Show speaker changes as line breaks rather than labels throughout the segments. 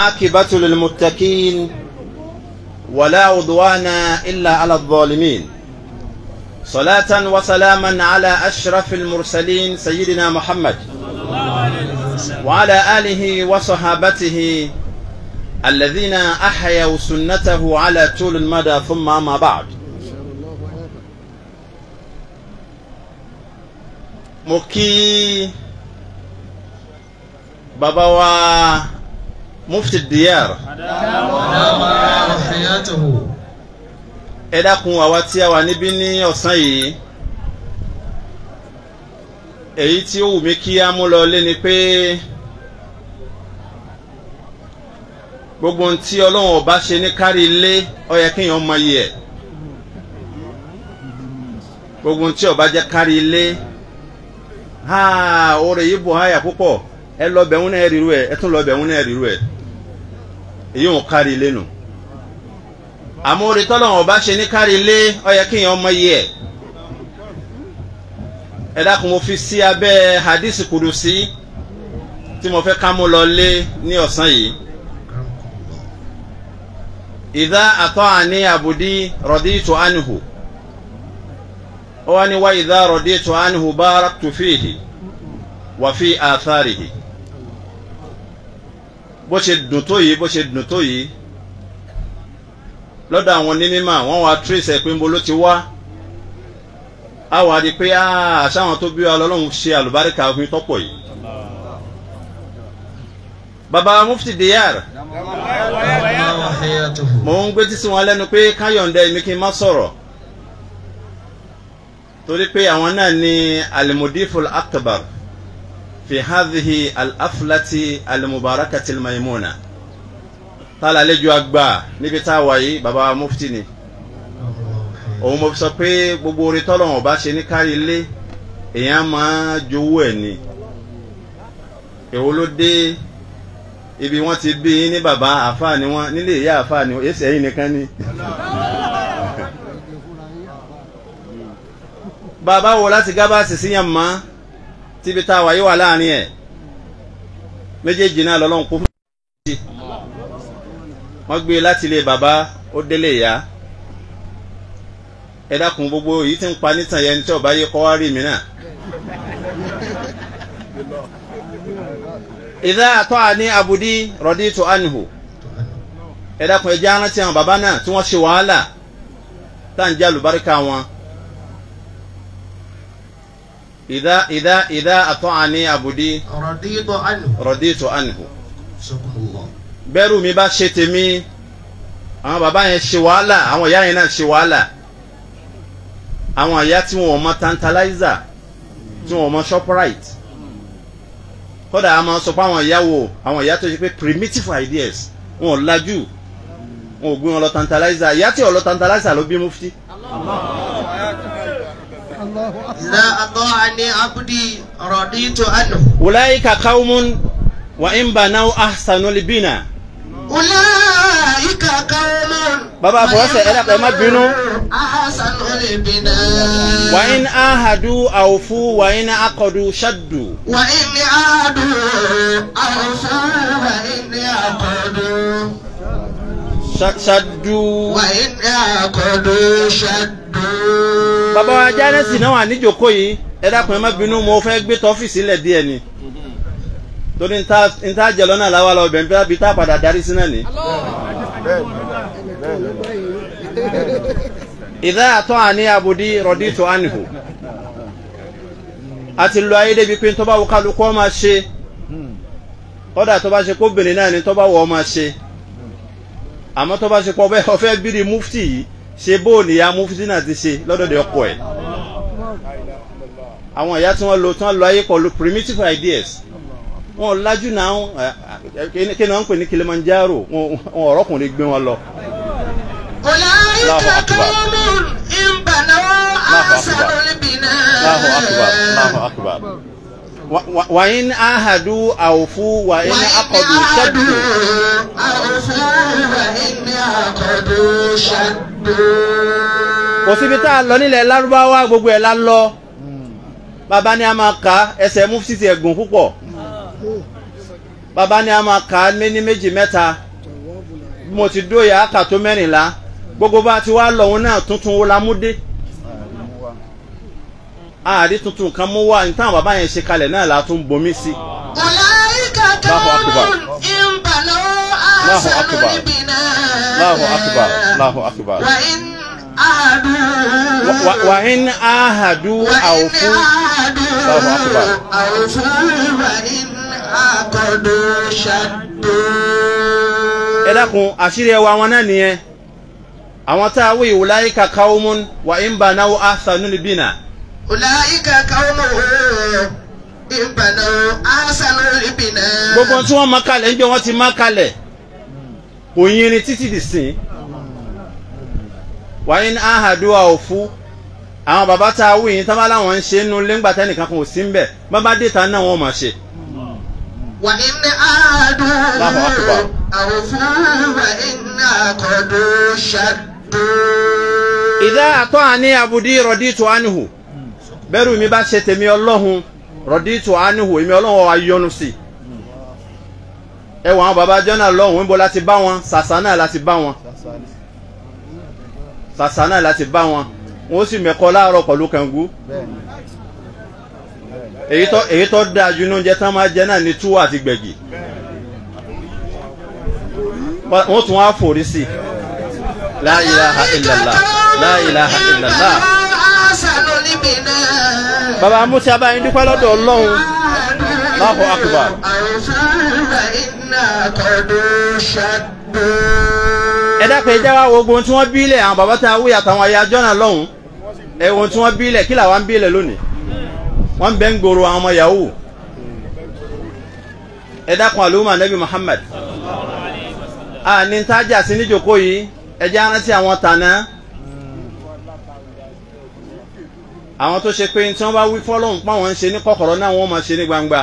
والعاقبة للمتقين ولا عدوان إلا على الظالمين صلاة وسلاما على أشرف المرسلين سيدنا محمد وعلى آله وصحابته الذين أحيوا سنته على طول المدى ثم ما بعد مكي bàbá wa mufti diyar
حياته
ẹ dákun àwa tí a wà níbí ní ọ̀sán yìí èyí tí ó wù mí kí á mú lọ lé ni pé gbogbo ohun tí ọlọ́run ọba ṣe ní kárí ilé ó yẹ kéèyàn mọ iye ẹ̀ gbogbo ohun tí ọba jẹ́ kárí ilé ha oore yìí bò háyà púpọ̀ ẹ lọ bẹ̀rún náà ríru ẹ ẹ tún lọ bẹ̀rún náà ríru ẹ èyí ò kárí ilé nù àmọ́ orí tọ́lọ́wọ̀n ọba ṣe ní kárí ilé ó yẹ kéèyàn mọ iye ẹ̀ ẹ dákun mo fi sí abẹ́ hadisi kudusi tí mo fẹ́ ká mú lọ lé ní ọ̀sán yìí ìdá àtọ́ àní àbùdí rọ̀díìtò ánìhù ó wá ní wá ìdá rọ̀díìtò ánìhù baraktu fihi wà fi àtharihi bó ṣe dùn tó yìí bó ṣe dùn tó yìí lọ́dọ̀ àwọn onímọ̀ wọ́n wá trace ẹ̀ pé ń bo ló ti wá a wà di pé àṣàwọn tó bí wa lọ́lọ́run ṣe àlùbáríkà òfin tọ́pọ̀ yìí. baba mufti diyar
حياته
mò ń gbé tísí wọn lẹ́nu pé káyọ̀ǹdẹ́ mi kí n má sọ̀rọ̀ torí pé àwọn náà ní alimudiful akbar fi hadhihi al-aflati al-mubarakati al-maimuna tala àlejò àgbà níbi tá a wà yìí baba mufti ni òun mo fi sọ pé gbogbo orí tọ́lọ́wọ̀n bá ṣe ní kárí ilé èèyàn máa jowó ẹ̀ ni èwo ló dé ibi wọ́n ti bí yín ní bàbá àfáà ni wọ́n nílé ìyá àfáà ni èsì ẹ̀yìn nìkan ni. bàbá wo láti gábàásì síyàn mọ́ tíbi tá a wà yí wà láàrin ẹ̀ méjèèjì náà lọ́lọ́run kó fún mi. wọ́n gbé láti ilé bàbá ó délé ìyá ẹ dákun gbogbo èyí tí ń pa nítàn yẹn tí ọba yẹ kọ́ wá rí mi náà. ìdá àtọ́ àní abudi rọ̀dí tó ànihò ẹ dákun ẹ jẹ́ arántí àwọn bàbá náà tí wọ́n ṣe wàhálà tá à ń jẹ́ àlùbáríkà wọn. ìdá ìdá ìdá àtọ́ àní abudi
رضيت عنه
rọ̀dí tó ànihò
سبحان الله
bẹ́rù mi bá ṣe tèmi àwọn bàbá yẹn ṣe wàhálà àwọn ìyá yẹn náà ṣe wàhálà àwọn ìyá tí wọn ò mọ tantalizer tí wọn ò mọ shoprite kódà a máa sọ pé àwọn ìyá wo àwọn ìyá tó ṣe pé primitive ideas wọn ò lajú wọn ò gbé wọn lọ tantalizer ìyá tí ò lọ tantalizer ló bí mufti.
إذا أطاعني عبدي رضيت عنه
ulaika qaumun wa in banaw ahsanul bina.
أولئك قوم
Bàbá àfọwọ́sẹ̀ ẹ dàpọ̀ ẹ má bínú.
أحسن البناء
wa in ahadu awfu wa in aqadu shaddu.
وإن عادوا أوفوا وإن عقدوا
Sha- shaddu.
وإن عقدوا شدوا
bàbá wa jánẹ́sì náà wà níjòkó yìí ẹ dákun ẹ má bínú mo fẹ́ gbé tọ́fíìsì lẹ̀ díẹ̀ ni torí n ta n ta jẹ lọ́nà làwa lọ bẹ̀rẹ̀ bí tá a padà darí sí náà ni. ìdá àtọ́ àní abudi rọ̀dí tó ànihò a ti lo ayé débi pé tó bá wọ kálukú ọ máa ṣe kódà tó bá ṣe kó bìnrin náà ni tó bá wọ ọ máa ṣe àmọ́ tó bá ṣe pọ̀ bẹ́ẹ̀ ọ̀fẹ́ bírí mufti yìí ṣe bóòlì ya mufti náà ti ṣe lọ́dọ̀dẹ̀ ọkọ ẹ̀ àwọn ìyá tí wọ́n lo tí wọ́n lo ayé pẹ̀lú primitive ideas wọn lajú náà kí ni wọ́n ń pè ní Kilimanjaro wọn ọ̀rọ̀kùnrin gbé wọn lọ.
أولئك
الله أكبر.
قوم إن بنوا أحسن
Allahu akbar Allahu
البناء
akbar. Wa- wa- wa in ahadu awfu wa in
وإن
aqadu shaddu.
عادوا أوفوا وإن عقدوا شدوا
kò síbi tá a lọ nílẹ̀ lárúbáwá gbogbo ẹ̀ la lọ bàbá ni a máa ka ẹsẹ̀ mufti ti ẹ̀gùn púpọ̀ bàbá ni a máa kà á ní méjì mẹ́ta bí mo ti dóye àkà tó mẹ́rìnlá gbogbo bá ti wá lọ́hún náà tuntun wo la mú dé àárí tuntun kan mú wá ní táwọn bàbá yẹn ṣe kalẹ̀ náà la tún bomi sí.
أولئك قوم إن بنوا أحسنوا
أكبر.
البناء
Allahu akbar Allahu akbar.
وإن أهدوا
Wa- wa in ahadu
وإن
awfu Allahu akbar.
أهدوا أوفوا وإن عقدوا شدوا
ẹ dákun àṣírí ẹwà wọn náà nìyẹn àwọn tá a wí ulaika qaumun wa in banaw ahsanul bina
أولئك قوم إن بنوا أحسنوا البناء
gbogbo tí wọ́n mọ kalẹ̀ ń jẹ́ wọ́n ti mọ kalẹ̀ kò yinrin títí di sìn wa in ahadu awfu àwọn bàbá tá a wí yìí tábà láwọn ń ṣe é nu lẹ́ngbà tẹ́nìkan kan ò sí ń bẹ̀ bàbá dèta náà wọ́n mọ̀ ṣe.
وإن أعادوا
الله أكبر.
أوفوا وإن عقدوا شدوا
ìdá àtọ́ àní àbùdí rọ̀díìtù ánìhù bẹ́rù mi bá ṣe tèmi ọlọ́hun rọ̀díìtù ánìhù èmi ọlọ́hun wa yọ́nú sí i. ẹ wọ àwọn baba jọ́nà lọ́hùn níbo láti bá wọn sàṣà náà láti bá wọn sàṣà náà láti bá wọn wọn ó sì mẹ́kọ láàárọ̀ pẹ̀lú kàngú èyí tó èyí tó dáa ju ní oúnjẹ tán máa jẹ náà ní túwọ́ àti gbẹ̀gì wọ́n tún wá fòrí sí i la ilaha illallah la ilaha illallah
أحسنوا البناء
baba musa báyìí dúpẹ́ lọ́dọ̀ ọlọ́run Allahu akbar.
أوفوا وإن عقدوا شدوا
ẹ dákun ẹ jẹ́ wá wo ogun tí wọ́n bílẹ̀ àwọn bàbá tá a wí àtàwọn ayé ajọ́ náà lọ́hùn ẹ wo tí wọ́n bílẹ̀ kí làwọn ń bílẹ̀ lónìí wọ́n ń bẹ́ ń gbòòrò àwọn ọmọ yahoo ẹ dákun àlùmọ́ nabi muhammad a ní tájà sí níjòkó yìí ẹ jẹ́ arántí àwọn tànà àwọn tó ṣe pé tí wọ́n bá wí fọ́lọ́hún pa wọ́n ń ṣe ní kọ̀kọ̀rọ̀ náà wọ́n máa ṣe ní gbangba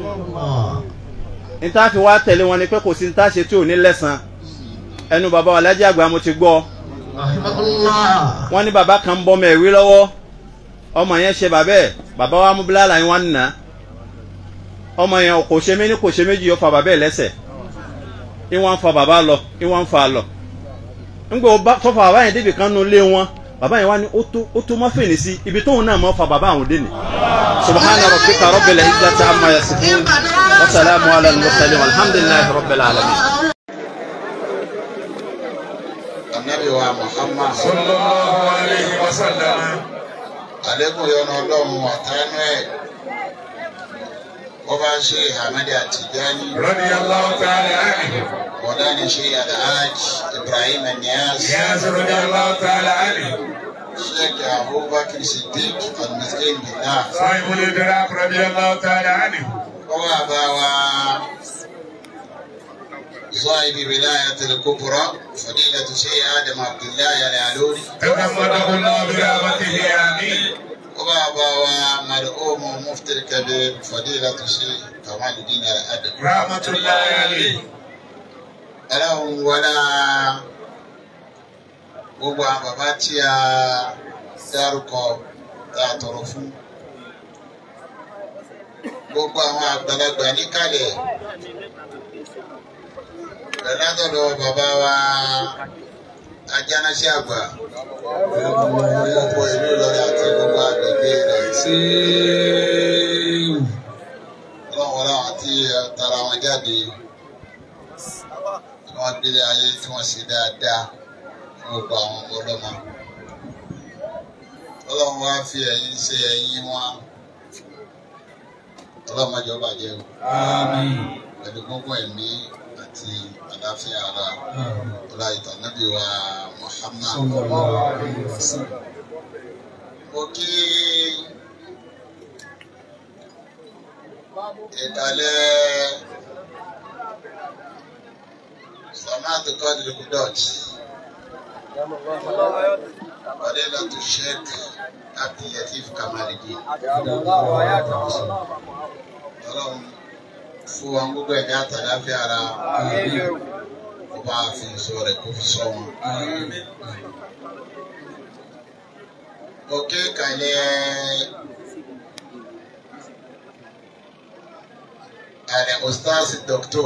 ní tá a fi wá tẹ̀lé wọn ni pé kò sí ní tá a ṣe tí ò ní lẹ́sàn ẹnu bàbá wa lájà àgbà mo ti gbọ́
رحمه الله
wọ́n ní bàbá kan ń bọ́ ọmọ ẹ̀wí lọ́wọ́ ọmọ yẹn ṣe bàbá ẹ̀ bàbá wa mú bílálà yín wá ń nà ọmọ yẹn kò ṣe méní kò ṣe méjì yóò fa bàbá ẹ̀ lẹ́sẹ̀ ìwọ̀n ń fa bàbá lọ ìwọ̀n ń fa lọ ńgbà ó bá tó fa bàbá yẹn débi kan nu lé wọn bàbá yẹn wá ní ó tó ó tó má fèèní sí ibi tóun náà mọ́ fa bàbá àwọn dé ni subhana rabbika rabbil izzati amma yasifun wa salamu ala al-mursalin walhamdulillahi rabbil alamin.
anabi wa muhammad
sallallahu alayhi wa sallam.
alekun yọnu ọlọ́run àtànú ẹ wọ́n bá ṣe ahmed atijani
radiyallahu ta'ala anhu.
wọ́n ní ṣe alhaj ibrahim niyaz
Niyaz radiyallahu ta'ala anhu.
sheikh abubakar siddiq almiskin billah
Sahibul idrak radiyallahu ta'ala anhu.
wọ́n wà bá wa صاحب ولاية الكبرى فضيلة شيخ آدم عبد الله العلوري
تغمده الله برحمته آمين.
وبابا ومرحوم مفتي الكبير فضيلة الشيخ كمال الدين الأدب
رحمة الله عليه.
ọlọ́run wọlá gbogbo àwọn bàbá tí a dárúkọ tá a tọrọ fún gbogbo àwọn àgbàlagbà níkàlẹ̀ lọ́dọ̀dọ̀ bàbá wa ajánásí àgbà gbogbo ìlú Ìlọrin àti gbogbo àgbègbè rẹ̀ ọlọ́run wọlá àwọn tí tara wọn jáde tí wọ́n gbélé ayé tí wọ́n ṣe dáadáa fún gbogbo àwọn ọmọ ọlọ́mọ. ọlọ́run wá fi ẹ̀yìn ṣe ẹ̀yìn wọn ọlọ́run ọjọ́ bàjẹ́ o
Àmín.
pẹ̀lú gbogbo ẹ̀mí àti àlàáfíà ara ọlá ìtànábì wa Muhammad.
Sallallahu alayhi wa sallam.
mo kí ìkàlẹ̀ سمعت قادر القدوت فضيلة الشيخ عبد اللطيف كمال الدين ọlọ́run fún wọn gbogbo ẹ̀mí àtàláfíà ara kó bá a fi sọ rẹ̀ kó fi sọ wọn. òkè kàlẹ́ àlẹ́ ustaasi doctor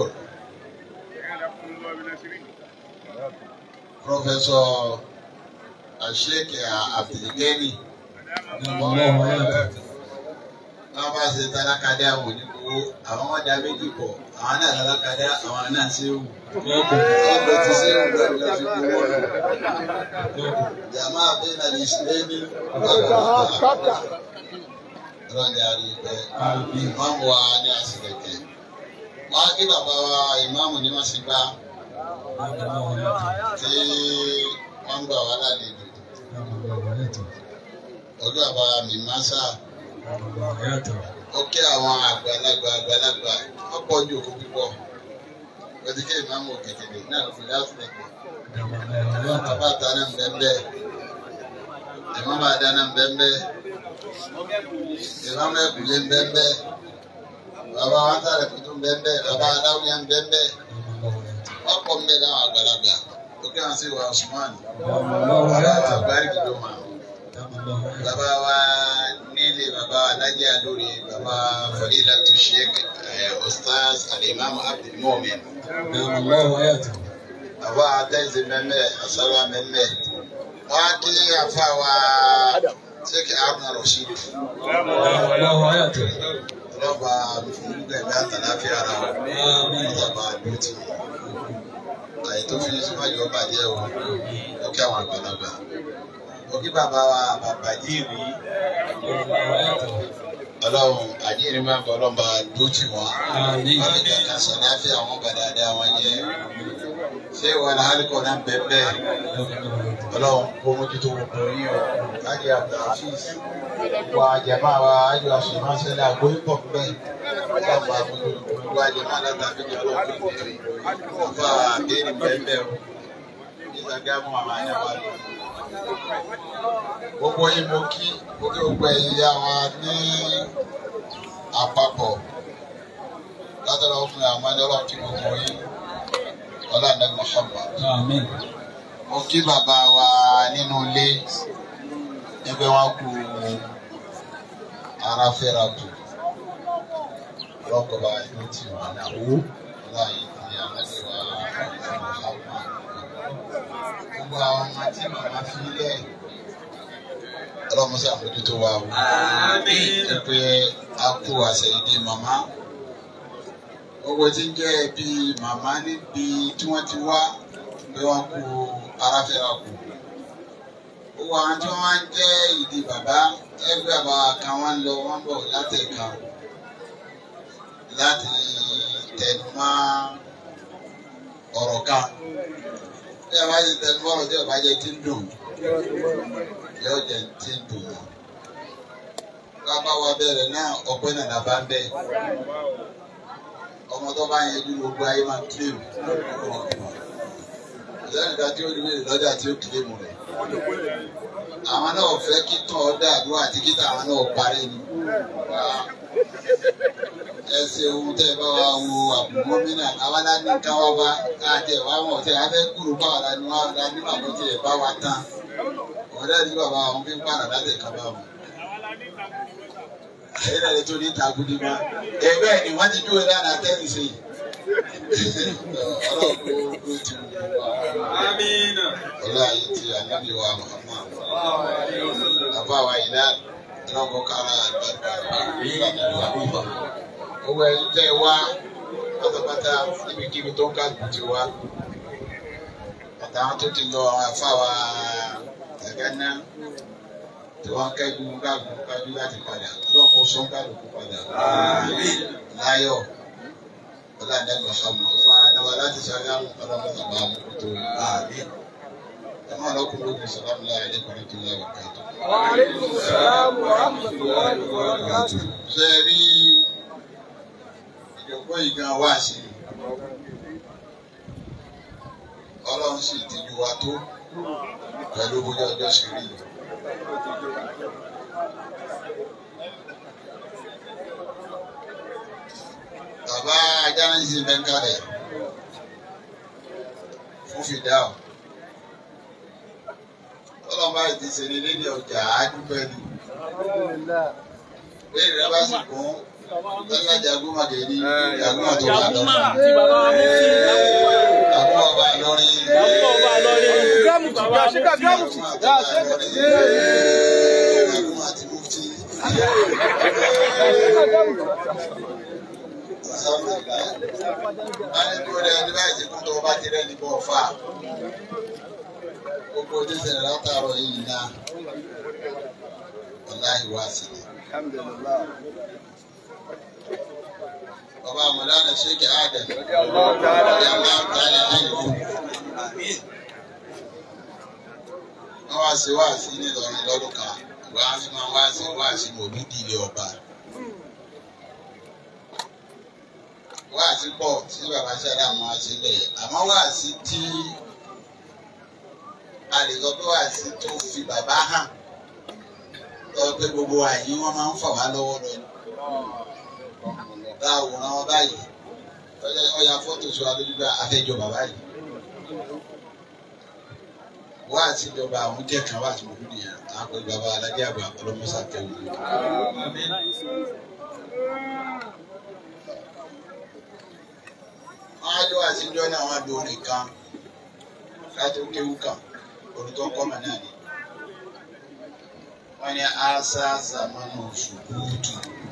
professor asheik abdulgani wọ́n bá ṣe tálákadé àwọn onígbòwó àwọn ọ̀dà méjì pọ̀ àwọn náà tálákadé àwọn náà ṣe wù. wọ́n lọ ti ṣe wù lọ́dún lọ́dún fi gbowó lọ. jàmá bẹ́ẹ̀ náà lè ṣe é ní ọlọ́dẹ àríwẹ̀ ìmáàmù wa ní àṣìlẹ̀kẹ̀. wọ́n á gbé bàbá wa ìmáàmù ní wọ́n ṣe gbá tí wọ́n ń gbà wá lálejò. ọdún àbá mi máa ń sáà ó kí àwọn àgbàlagbà àgbàlagbà ọ̀pọ̀ ojú òkú púpọ̀ wọ́n kí ìmáàmù kékeré náà ló fi láfíà pọ̀ bàbá àtàná ń bẹ́ẹ̀ bẹ́ẹ̀ ìmáàmù àdáná ń bẹ́ẹ̀ bẹ́ẹ̀ ìmáàmù ẹ̀kúlé ń bẹ́ẹ̀ bẹ́ẹ̀ bàbá wọn tààrẹ kutu ń bẹ́ẹ̀ bẹ́ẹ̀ bàbá aláwìyá ń bẹ́ẹ̀ bẹ́ẹ̀ ọ̀pọ̀ ń bẹ́ẹ̀ láwọn àgbàlagbà ó kí wọn sí wa Usman bàbá wa àgbárí kìló máa bàbá wa nílé bàbá alájà lórí bàbá fadilatu sheikh ustaz alimami abdulmumin bàbá atẹ́sí mẹ́mẹ́ asálà mẹ́mẹ́ wọ́n á kí afa wa sheikh arna rasheed ọlọ́ba fúngbẹ̀mí àtàláfíà ara ọlọ́ba àdúrótì àyè tó fi síwájú ọba jẹ́ o ó kí àwọn àgbàlagbà ó kí bàbá wa bàbá yìí rí ọlọ́run àjíǹde máa ń bọ̀ ọlọ́run bá dúró tì wọ́n. wọ́n lè kàkà sànáfíà àwọn gbàdáadé àwọn jẹ́. ṣé ìwọ ni alikọ náà bẹ́ẹ̀ bẹ́ẹ̀ ọlọ́run kó mójútó gbogbo yín o. kájí abdulhafiz wa jama wa ayọ̀ àṣùmọ́sẹ́lẹ̀ àgbóyún pọ̀ bẹ́ẹ̀. sábà àmójú gbogbo àjẹmọ́ látàbí ní ọlọ́run kò tó yìí. àfa àbẹ́rẹ́ bẹ́ẹ̀ bẹ́ẹ̀ o. ìsàgámù àwọn àyàwó àlọ́ gbogbo yín mo kí gbogbo gbogbo ẹ̀yin ya wa ní àpapọ̀ látọ̀rọ̀ ọkùnrin àwọn ẹni ọlọ́run kí gbogbo yín ọlọ́run Muhammad. mo kí bàbá wa nínú ilé ẹgbẹ́ wọn kú ara fẹ́ra tù lọ́kọ̀ọ́ba ìlú tí wọ́n náà wó láàyè tí alẹ́ wa Muhammad. gbogbo àwọn ọmọ tí màmá fi lẹ̀ ọlọ́mọsá àmójútó wa o. ẹ pé a kó àṣẹyìndé màmá. owó tí ń jẹ́ ẹbí màmá níbi tí wọ́n ti wá pé wọ́n kú aráfẹ́ra kù. owó àwọn tí wọ́n máa ń jẹ́ ìdí bàbá ẹgbẹ́ àbá kan wọ́n ń lọ wọ́n bọ̀ látẹ̀ka láti tẹnu mọ́ ọ̀rọ̀ kan. bí a bá ti tẹnu mọ́ ọ̀rọ̀ tí ọba jẹ́ ti ń dùn yóò jẹ tí ń dùn wọn. Bàbá wa bẹ̀rẹ̀ náà ọpẹ́ náà la bá ń bẹ̀. Ọmọ tó bá yẹn ju gbogbo ayé máa kílèmù. Ìyáàdìgbà tí ó rí wèrè lọ́jà tí ó kílèmù rẹ̀. Àwọn náà fẹ́ kí tán ọdẹ àdúrà àti kíta àwọn náà parí ni. Ẹ ṣe ohun tẹ́ ẹ bá wa wo àbùmọ́mínà àwọn aláàánú káwá bá káàjẹ́ wá wọ̀n tẹ́ abẹ́ kúrò báwa la ní wá la ní bàbá tí ẹ bá wa tán ọ̀rẹ́ ní bàbá àwọn fi ń pààrà láti ẹ̀ka bá wọn. Ẹ̀yin náà lè tó ní ìtàgùdì mọ́. Ẹgbẹ́ ni wọ́n ti dúró dáná tẹ́lẹ̀ sí. Ọlọ́run kó kó ti wù wá. Ọlọ́run ayé ti ànábì wa Muhammad. Bàbá wa yìí náà lọ́kọ̀ kára àgbàdo. Owó ẹ̀yin tẹ́ wá pátápátá níbikíbi tó ń kálukú ti wá. Àtàwọn tó ti lọ àwọn afáwa gánà tí wọn kẹjú kájú kájú láti padà ọlọ́run kó sọ kálukú padà láyọ̀ ọlọ́dẹ́gbẹ̀ sọmọ fún adáwa láti ṣàgámù ọlọ́run bàbá àmúkútó àmì ẹ máa lọkùn lókun sàlámù láyé lẹkọọ tó yẹ wà káàtó. ṣe rí ìjọpọ̀ yìí gan wá sí i ọlọ́run sì ti ju wa tó pẹ̀lú bóyá ọjọ́ ṣe rí yìí. Bàbá Ajánáṣí Bẹ́ńkálẹ̀ fún fìdáù. Ọlọ́mọba ti ṣe ní lédè ọjà àádúpẹ́ ni. Bẹ́ẹ̀ni rẹ bá sì kún Lọ́lá jagun Magẹ̀rí, jagun àtọ́ bá lọ.
Jàgúmà tí bàbá wa mú sí
Jagun ọba lọ́rí.
Jàgúmà ọba lọ́rí. Bàbá wa mú sí.
Jagun àti mufti. Báyìí kúrò lẹ́yìn ní báyìí tí kò tó bá ti rẹ̀ ní bọ́ fà. Gbogbo ojú ìṣẹ̀lẹ̀ látàrọ̀ yìí náà. Wàláhì wá sí i. Bàbá Mọ̀lánà Ṣéèkì Ádẹ̀. Ọjà máa ń talẹ̀ láyé fún. Wọ́n wá sí wáàsí ní Ìlọrin lọ́dún kan. Ìgbà wọn fi máa wá sí wáàsí mòlúdì ilé ọba. Wáàsí pọ̀ tí bàbá Ṣáda máa ṣe lẹ̀. Àmọ́ wáàsí tí a lè sọ pé wáàsí tó fi bàbá hàn. Lọ pé gbogbo àyè wọn máa ń fà wá lọ́wọ́ lọ. Tá a wòran wọn báyìí. Ọya fọ́tò sọ alójúgbà afẹ́jọ bàbá yìí wá àti ìjọba àwọn jẹ́ kan wá àti mọ̀lúdì yẹn àwọn pẹ̀lú bàbá alájẹ àgbà ọlọ́mọsá kẹwù. wọ́n á jọ àti ìjọ náà wọ́n á lo orin kan láti ó kéwù kan olùtọ́ kọ́mọ náà ni. wọ́n ní asa zamanu ṣùkúùtù.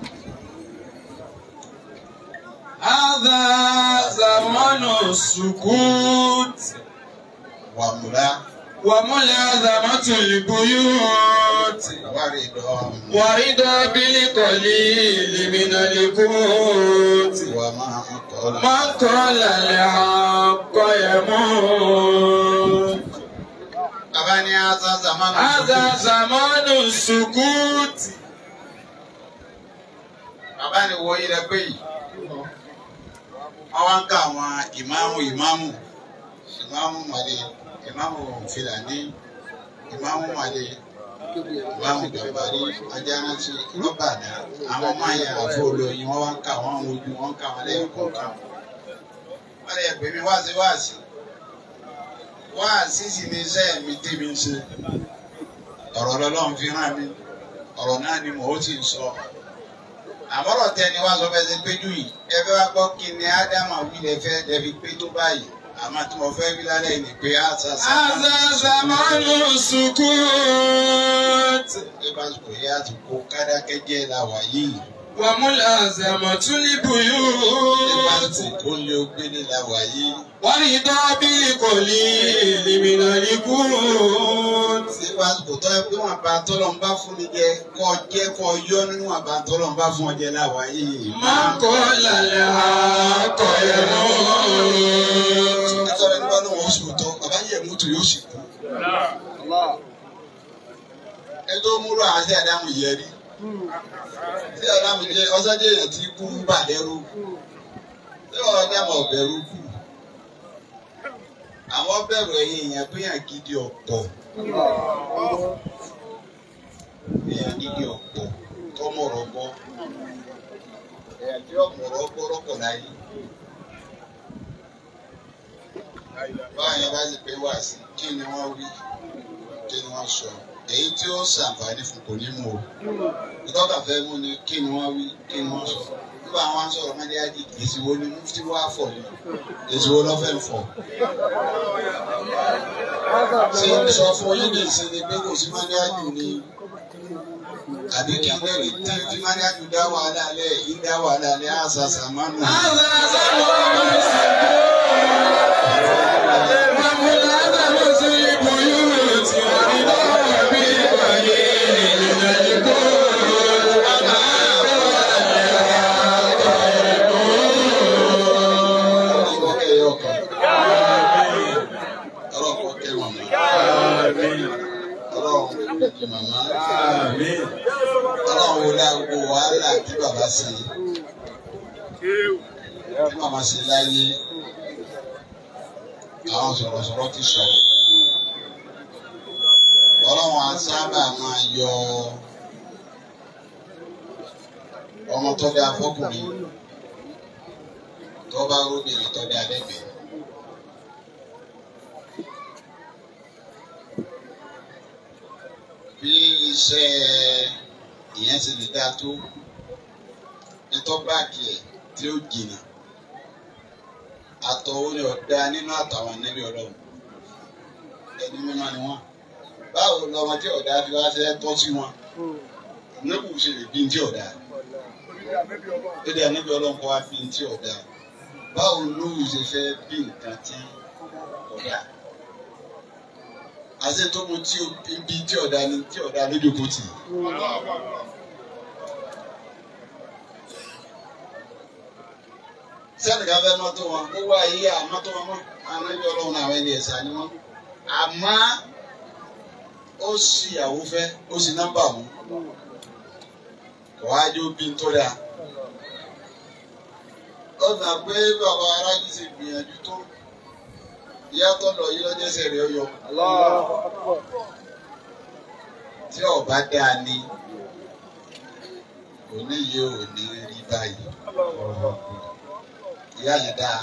هذا زمان السكوت
wàmúlá
وملازمة البيوت
wàrídọ́
ورضا بالقليل من القوت
wàmá kọ́lá.
من قال الحق يموت
bàbá ní asa zamanu
هذا
ṣùkúùtù.
زمان السكوت
bàbá ni wo ilẹ̀ pé yìí wọ́n wá ń ká àwọn ìmáàmù ìmáàmù ìmáàmù màlẹ̀ ìmáàmù fìlàní ìmáàmù màlẹ̀ ìmáàmù gàmbàrí ajánáṣí lọ́bàdà àwọn ọmọ àyà àfọlọ́yìn wọ́n wá ń ká àwọn ojú wọn ń ká wọn lẹ́yìn kọ̀ọ̀kan wọ́n lè pè mí wáàsí wáàsí wáàsí sì ni iṣẹ́ mi tèmi ń ṣe ọ̀rọ̀ lọ́lọ́run fi rán mi ọ̀rọ̀ náà ni mò ń sì sọ àmọ́rọ̀ tẹni wá sọ fẹsẹ̀ péjú yìí ẹ fẹ́ wá gbọ́ kí ni ádámà wí lẹ fẹ́ lẹ́bi pé tó báyìí àmọ́ tí mo fẹ́ wí lálẹ́ yìí ni pé á sá sá.
هذا زمان السكوت
ẹ bá sọ yẹ àsìkò kádákẹ́jẹ́ la wà yìí
وملازمة
ẹ bá
البيوت
sọ kó lé ogbélé la wà yìí
ورضا بالقليل من القوت
ẹ bá sọ tó ẹ pé wọn bá tọ́lọ̀ ń bá fún ni jẹ kọ́ jẹ́ kọ́ yọ nínú wọn bá tọ́lọ̀ ń bá fún ọ jẹ la wà yìí.
من قال الحق يموت
nítorí ẹni bá lóun oṣù tó bàbá yẹ mútu yóò sì kú. ẹ tó múlò àwọn sí àdámù yẹ rí sí àdámù jẹ ọsọdẹ èèyàn tí kú ń bà lẹ́rù sí ọ̀dámù ọ̀bẹ̀rù kù àwọn bẹ̀rù ẹ̀yìn èèyàn pé èèyàn gidi ọ̀pọ̀ èèyàn gidi ọ̀pọ̀ tọmọ̀rọ̀ bọ́ èèyàn tí ọ̀mọ̀rọ̀ bọ́ rọ́pọ̀ láyé. báwọn yẹn bá sì pé wá sí kí ni wọ́n wí kí ni wọ́n sọ èyí tí ó ṣàǹfààní fún kò ní mú o ìtọ́ka fẹ́ mú ni kí ni wọ́n wí kí ni wọ́n sọ nígbà wọn sọ̀rọ̀ mẹ́lẹ́yàdì èsì wo ni mufti wá fọ̀ ni èsì wo lọ́ fẹ́ fọ̀ ṣé ń sọ fún yín ní ìsinmi pé kò sí mẹ́lẹ́yàdì ni àbí kí n lẹ́rìí tí tí mẹ́lẹ́yàdì dá wàhálà lẹ̀ yìí dá wàhálà lẹ̀ àṣà sàmánù.
هذا زمان وملازمة البيوت ورضا بالقليل من القوت
Ọlọ́kọ̀ ẹyọ kan. Ọlọ́kọ̀ kẹ́ màmá. Ọlọ́run kẹ́ màmá. Ọlọ́run wo la gbogbo wàhálà tí bàbá ṣe. Tí màmá ṣe láyé. Àwọn sọ̀rọ̀sọ̀rọ̀ ti sọ̀rọ̀. Ọlọ́run á sábà máa yọ ọmọ tó dé afọ́kùnrin tó bá róbìnrin tó dé alẹ́gbẹ̀ẹ́. bí iṣẹ́ ìyẹn ti lè dáa tó ní tó báàkì ẹ̀ tí ó jìnnà àtọ̀wò ni ọ̀dà nínú àtàwọn ànábì ọlọ́run ẹni mímọ́ ni wọ́n báwo lọmọ tí ọ̀dà fi wá ṣe tọ́ sí wọn nígbà wo ṣe lè bí tí ọ̀dà lédè ànábì ọlọ́run kọ́ wá bí tí ọ̀dà báwo lóhùn ṣe fẹ́ bí nǹkan tí ọ̀dà àti tó mu tí bí tí ọ̀dà ni tí ọ̀dà lójú kò tì sẹ́nìkan fẹ́ mọ́tò wọn ó wá yí àmọ́tò wọn mọ́ ànábì ọlọ́run àwọn ẹni ẹ̀sà ni wọ́n àmọ́ ó sì ìyàwó fẹ́ ó sì nọ́mbà mú kò wá jó bí tó dáa ó gbà pé bàbá aráàlú ti gbìyànjú tó ìyá tó lọ yí lọ́jọ́ ẹsẹ̀ rẹ̀ yọ tí ọba dáa ni òní yìí ò ní rí báyìí ìyá yẹn dáa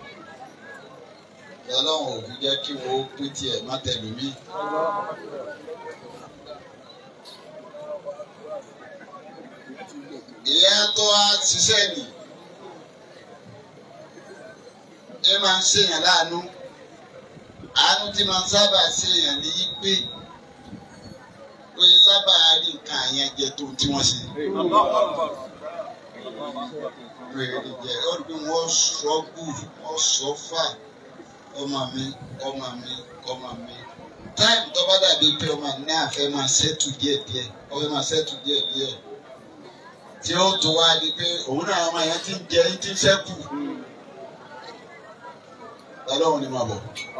ọlọ́run ò fi jẹ́ kí wọ́n pín tiẹ̀ má tẹ̀lé mi. ìyá tó wá ṣiṣẹ́ nì ẹ máa ń ṣèyàn láàánú àánú tí máa ń sábà ṣèyàn ní í pé pé sábà rí nǹkan àyẹn jẹ tó tí wọ́n ṣe. Rèrè jẹ ó rí bí wọ́n sọ gbù wọ́n sọ fà ọmọ mi ọmọ mi ọmọ mi táìmù tó bá dàbí pé ọmọ ní àfẹ́ máa ṣẹ́tù díẹ̀díẹ̀ ọfẹ́ máa ṣẹ́tù díẹ̀díẹ̀ tí ó tó wá di pé òun náà ọmọ yẹn ti ń jẹ ní ti ń ṣẹ́kù ọlọ́run ni máa bọ̀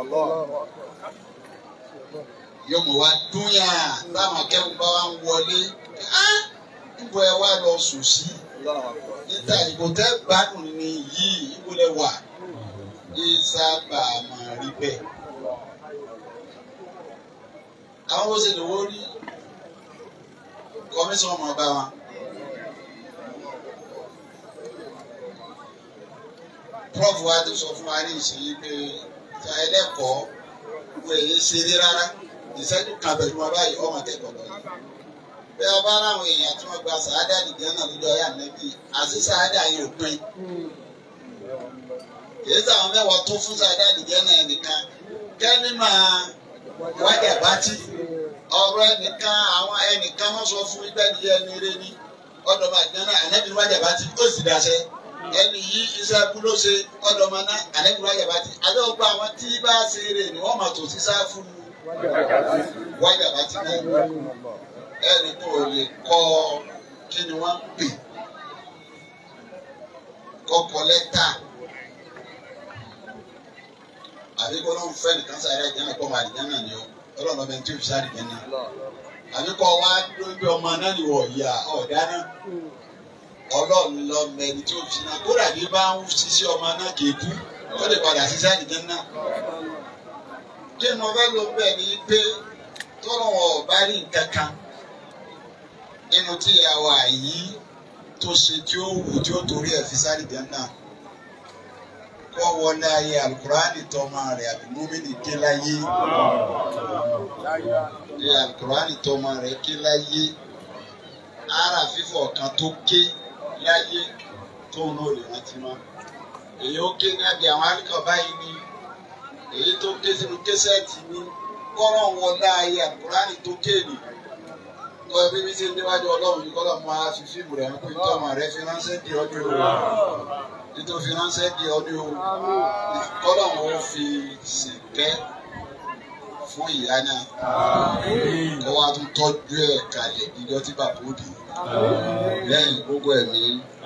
yóò mọ̀ wá dúnyà táwọn akẹ́kọ̀ọ́ bá wá ń wọlé níbo ẹ wá lọ sùn sí níta ìbò tẹ́ gbádùn ní yìí ìbò lẹ wà ní sábà máa rí bẹ́ẹ̀. àwọn bó ṣe lè wó rí kọmíṣán ọmọ ọba wọn. prof wa ti sọ fún wa ní ìsinyìí pé ìta ẹlẹ́kọ̀ọ́ wo èyí ṣeré rárá ìṣẹ́jú kan pẹ̀lú wọn báyìí ọmọ akẹ́kọ̀ọ́ lọ. bí ọba aráwọn èèyàn tí wọ́n gba sàádà nìkan náà lójú ọyà nẹ́bí àti sàádà yìí ò pin èyí táwọn mẹ́wàá tó fún sàdá àdìjẹ́ náà nìkan kẹ́ni máa wájà bátì ọ̀rọ̀ ẹnìkan àwọn ẹnìkan wọ́n sọ fún ibẹ̀ ní ẹni rẹ ní ọ̀dọ̀ máa jẹ́ náà ànẹ́bí wájà bátì ó sì dáṣẹ́ ẹni yìí iṣẹ́ ẹkú ló ṣe ọ̀dọ̀ máa ná ànẹ́bí wájà bátì abẹ́ ọgbà àwọn tí bá ṣe rè ni wọ́n máa tò sí sá fún wájà bátì náà ẹni tó lè kọ́ kí ni wọ́n ń pè kọ́kọ́ lẹ́tà àbí kó ló ń fẹ́ nìkan sáré ẹ̀jẹ̀ náà kó máa dìjẹ́ náà ni ó ọlọ́run ọbẹ̀ tí ó fi sáré jẹ́ náà àbí kó wá lójú ọmọ náà ni wọ̀ ya ọ̀dá náà ọlọ́run lọ mẹni tí ó fi náà kódà bí bá ń ṣiṣẹ́ ọmọ náà kì í kú ó lè padà sí sáré jẹ́ náà. kí ni mo fẹ́ lọ bẹ́ẹ̀ ni pé tọ́lọ̀ wọn ò bá rí nǹkan kan nínú tí ìyàwó àyí tó ṣe tí ó wù tí ó torí ẹ̀ fi sáré jẹ́ náà kọ́ wọlé ayé alukurani tọ́mọ rẹ̀ àbí múmínì ké láyé ní alukurani tọ́mọ rẹ̀ ké láyé ara fífọ̀ kan tó ké láyé tó ń lò lè rántí mọ́ èyí ó ké ní abẹ́ àwọn alikọ̀ báyìí ni èyí tó ké sínú késẹ́ẹ̀tì ni kọ́rọ̀ wọlé ayé alukurani tó ké ni kọ́ ẹbí mi ṣe ń déwájú ọlọ́run yìí kọ́lọ́ máa fi fíìmù rẹ̀ pé tọ́mọ rẹ̀ fi ránṣẹ́ di ọdún ìwà nítorí ránṣẹ́ di ọdún o kọ́lọ̀ wọn fi sìnkẹ́ fún ìyá náà kó wá tún tọ́jú ẹ̀ kalẹ̀ níjọ́ tí bàbá òbí lẹ́yìn gbogbo ẹ̀mí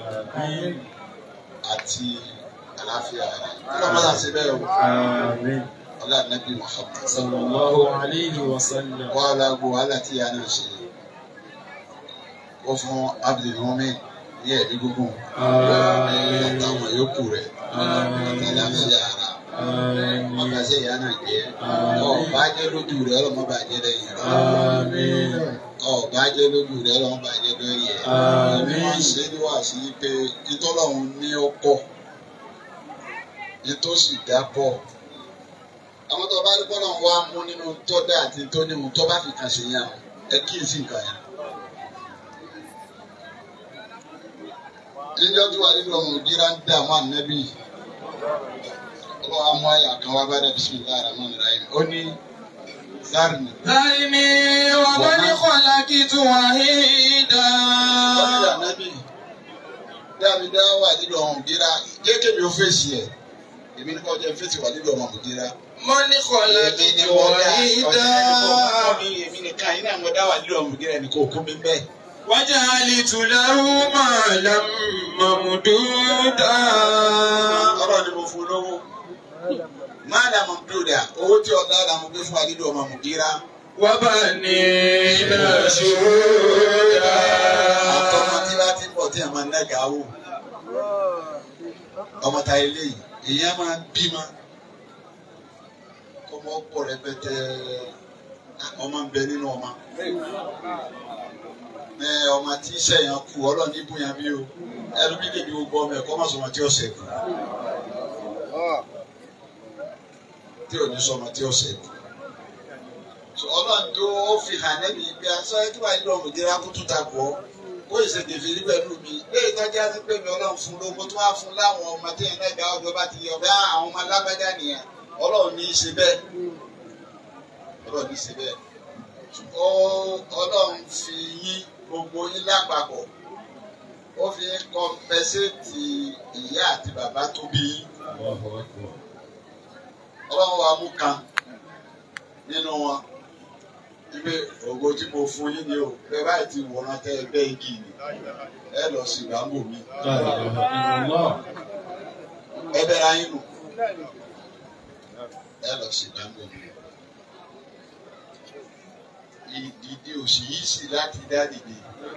àti àlàáfíà rẹ̀ kí ló máa ṣe bẹ́ẹ̀ o ọlá nàbí Muhammad
sallallahu alayhi wa sallam.
wọ́n á lágbo wàhálà tí ìyá náà ṣe ó fún Abdul Mumin ní ẹ̀mí gígùn àtàwọn yòókù rẹ̀ àtàlàfíà ara ọba ṣe ìyá náà jẹ́ ọba jẹ́ lójú rẹ̀ ọlọ́mọ bá jẹ́ lẹ́yìn rẹ̀ ọba jẹ́ lójú rẹ̀ ọlọ́mọ bá jẹ́ lẹ́yìn rẹ̀ ní wọ́n ṣe ní wà sí pé ìtọ́lọ́hún ní ó pọ̀ ìtòsí dá pọ̀ àwọn tó bá rí bọ́lá wa mú nínú tó dá àti tó ní mu tó bá fi kàn sí yàn ẹ kíyèsí nǹkan yẹn. níjọ́ tí wà nínú ọmọ òdìrá ń dààmú ànábì ọlọ́wọ́ amú àyà kan wá bá dẹ̀ bisimilahi rahman rahim ó ní zarni.
ذرني ومن خلقت وحيدا
ọlọ́dà ànábì dábì dá wà nínú ọmọ òdìrá kéèké mi ò fèsì ẹ̀ èmi ní kọ́ jẹ́ fèsì wà nínú ọmọ òdìrá.
من خلقت وحيدا
èmi nìkan yín náà mo dá wà nínú ọmọ òdìrá ẹni kò kún mi bẹ́ẹ̀.
وجعلت له مالا ممدودا
ọ̀rọ̀ ni mo fún lówó. Máàdà Mọ̀mdúdà, owó tí ọ̀dà là mo gbé fún Adídò ọmọ Mùdíra.
وبنين شهودا
Àtọ́mọ tí bá ti ń bọ̀ tí a máa ń dàgà wò. Ọmọ ta ilé yìí, èèyàn máa ń bímọ. Kọ́mọ pọ̀ rẹpẹtẹ, ọmọ ń bẹ nínú ọmọ. Ẹ ọmọ tí sẹ̀yàn kú, ọlọ́run ní bóyá bí o. Ẹnu bí lè ní gbogbo ọmọ ẹ̀kọ́ máa sọmọ tí ó sẹ̀ kù. Tí ò ní sọmọ tí ó sẹ̀ kù. So, ọlọ́run tó fi hàn lẹ́nu ìgbé aṣọ ẹtí wàá nílò ọmọdéra kó tún ta kọ́ kó ìṣègbèfì rí pẹ̀lú mi léyìí tọ́jú àti pé mi ọlọ́run fún lówó tó wá fún láwọn ọmọ tí yẹn lẹ́gbàá ọjọ́ bá ti yọ bá àwọn ọmọ alágbájá nìyẹn ọlọ́run ní í ṣe bẹ́ẹ̀ ọlọ́run ní í ṣe bẹ́ẹ̀ ó ọlọ́run fi yín gbogbo yín lápapọ̀ ó fi yín kọ́mpẹ́sẹ̀tì ìyá àti bàbá tó bí yín ọlọ́run wa mú kan nínú wọn ibi ògo tí mo fún yín ni o bẹ́ẹ̀ báyìí ti wòran tẹ ẹgbẹ́ igi ni ẹ lọ sí ìgbàgbọ́ mi ẹ bẹ̀rẹ̀ ayín nù ẹ lọ sí ìgbàgbọ́ mi ìdìde òsì yìí sì láti dá dìde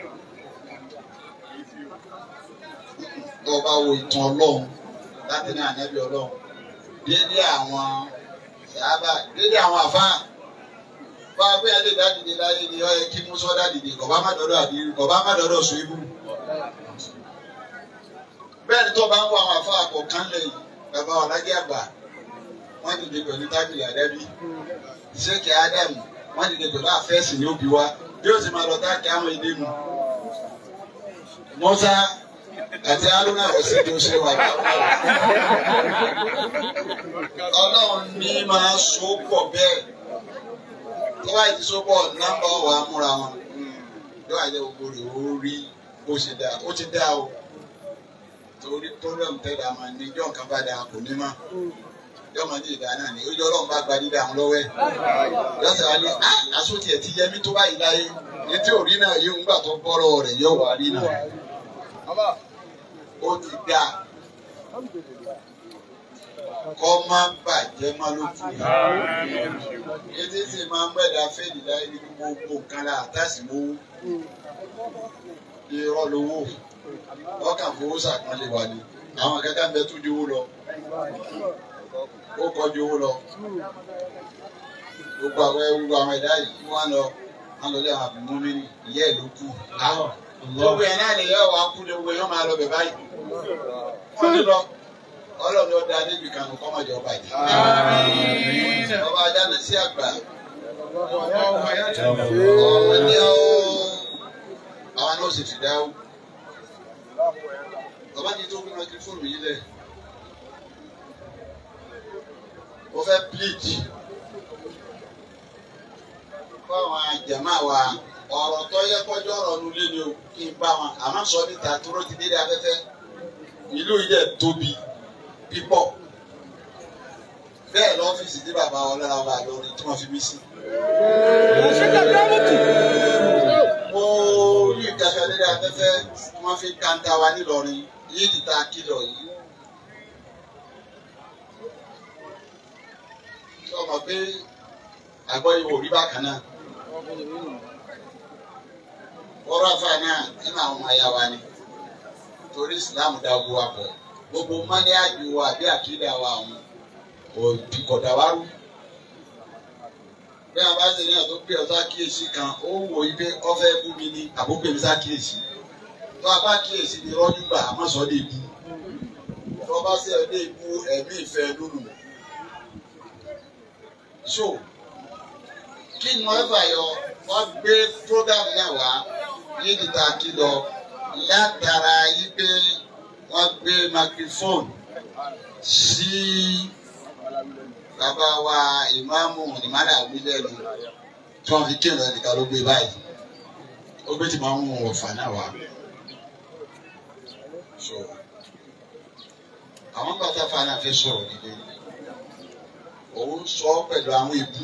tó bá wo ìtàn ọlọ́run láti ní ànábì ọlọ́run dédé àwọn sábà dédé àwọn àfáà bá a bẹ́ẹ̀ lè dádìde láyé ni ọ yẹ kí musa dádìde kọ̀ bá má dọ́dọ̀ àdìrí kọ̀ bá má dọ́dọ̀ sùn ibú. bẹ́ẹ̀ ni tó bá ń wọ àwọn afọ àkọ́kán lẹ́yìn bàbá ọ̀làjẹ́ àgbà wọ́n dìde pẹ̀lú tábìlì àdábì ṣéèkì ádámù wọ́n dìde pẹ̀lú àfẹ́sì ní òbí wa bí ó ti máa lọ táàkì àwọn èdè mu. musa àti haruna ọ̀sẹ̀ tó ṣe wà ọlọ́run ní máa so pọ̀ bẹ́ẹ̀ tó bá ti sọ́pọ̀ nọ́mbà wà á múra wọn yóò wá jẹ́ gbogbo rẹ̀ ó rí bó ṣe dáa ó ti dáa o torí problem tẹ́lẹ̀ àmọ́ ní ijọ́ nǹkan bá dáa kò ní mọ́ yóò máa ní ìdá náà ni ojú ọlọ́run bá gba dídá àwọn lọ́wọ́ ẹ̀ yóò sọ wá ní àsòtì ẹ̀ ti yẹ mí tó báyìí láyé ní tí ò rí náà yóò ń gbà tó bọ́rọ̀ rẹ̀ yóò wá rí náà ó ti dáa kọ́ má bàjẹ́ má ló kù ètí sì máa ń gbẹ̀dá fèdè láyé ní gbogbo nǹkan la àtàsí lówó irọ́ lówó ọkàn fowó sàpọ́nlé wa ni àwọn kẹta ń bẹ tó ju owó lọ ó kọjú owó lọ gbogbo àwọn gbogbo àwọn ẹ̀dá yìí wọ́n lọ wọ́n lọ lé àwọn àbùmú mi ní ìyá ẹ̀ ló kù gbogbo ẹ̀ náà lè yẹ wàá kú ní gbogbo ẹ̀ yọ́ máa lọ bẹ̀ báyìí wọ́n ti lọ ọlọ́run ọdẹ adébì kan kọ́ máa jẹ ọba yìí. ọba ajáde sí àgbà. ọmọ ní ọ àwọn náà sì fìdá o. ọba ní tó gbé microphone yìí lẹ̀. ó fẹ́ plead fún àwọn àjàmá wa ọ̀rọ̀ tó yẹ kọjọ́ ọ̀rọ̀ nulẹ̀ ni o kí n bá wọn àmọ́ sọ níta tó ló ti dé dé afẹ́fẹ́ ìlú yìí dẹ̀ tóbi pípọ̀ bẹ́ẹ̀ lọ́fíìsì tí bàbá wọn lára wà lórí tí wọ́n fi mí sí. mo rí ìtajà lédè afẹ́fẹ́ tí wọ́n fi kanta wa nílọrin yìí ti ta kìlọ̀ yìí. tí wọ́n mọ̀ pé àgbọ̀ ìwò rí bákan náà. ọ̀rọ̀ àfa náà nínú àwọn ọmọ ayá wa ni torí Islam dá ogun wa pọ̀ gbogbo mọ́ni àjò wa àbí àkídà wa àwọn òbí kọ̀dà wa rú. bí a bá ṣe ní àtó pé ọ̀tá kíyèsí kan ó wò ibi ọ̀fẹ́ bú mi ní àbúgbè mi sá kíyèsí. tó a bá kíyèsí ni rọ́jú gbà á má sọ dé ibu. tó a bá ṣe ẹ̀ dé ibu ẹ̀mí ìfẹ́ lónù. so kí ni wọ́n fà yọ wọ́n gbé program náà wá yìí ti ta kí lọ látara yí pé wọ́n gbé microphone sí bàbá wa ìmáàmù ìmáàmù àbílẹ̀nu tí wọ́n fi kírun ẹnìkan ló gbé báyìí ó gbé tí máa ń mú ọ̀fà náà wá. So, àwọn bàtà fana fẹ́ sọ̀rọ̀ nílé òun sọ pẹ̀lú àwọn ìbú